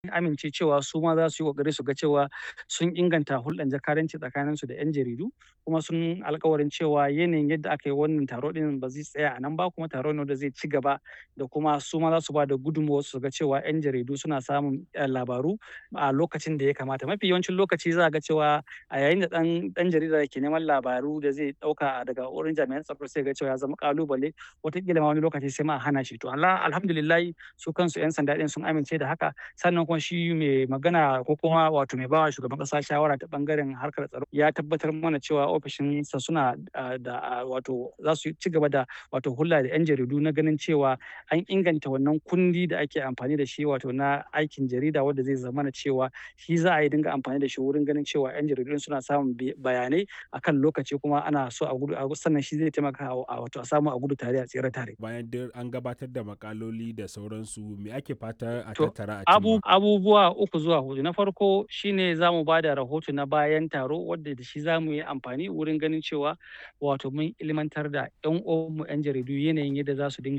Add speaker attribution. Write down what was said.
Speaker 1: amince cewa su ma za su yi ƙoƙari su ga cewa sun inganta hulɗan jakadanci tsakaninsu da 'yan jaridu kuma sun alkawarin cewa yanayin yadda aka yi wannan taro ɗin ba zai tsaya a nan ba kuma taro ne wanda zai ci gaba da kuma su ma za su ba da gudunmawar su ga cewa 'yan jaridu suna samun labaru a lokacin da ya kamata mafi yawancin lokaci za a ga cewa a yayin da ɗan ɗan jarida ke neman labaru da zai ɗauka daga wurin jami'an tsaro sai ga cewa ya zama ƙalubale wataƙila ma wani lokaci sai ma a hana shi to alhamdulillahi su kansu 'yan sanda ɗin sun amince da haka sannan kuma shi mai magana ko kuma wato mai bawa shugaban ƙasa shawara ta ɓangaren harkar tsaro ya tabbatar mana cewa ofishinsa suna da wato za su ci gaba da wato hulɗa da 'yan jaridu na ganin cewa an inganta wannan kundi da ake amfani da shi wato na aikin jarida wanda zai zamana cewa shi za a yi dinga amfani da shi wurin ganin cewa 'yan jaridu suna samun bayanai akan lokaci kuma ana so a gudu sannan shi zai taimaka a wato a samu a gudu tare a tsere tare.
Speaker 2: Bayan duk an gabatar da makaloli da sauransu me ake fata a
Speaker 1: To,
Speaker 2: tattara a
Speaker 1: abu,
Speaker 2: cimma?
Speaker 1: abubuwa uku zuwa hudu na farko shine za mu ba da rahoto na bayan taro wadda da shi za mu yi amfani wurin ganin cewa wato mun ilmantar da 'yan uwanmu 'yan jaridu yanayin yadda za su dinga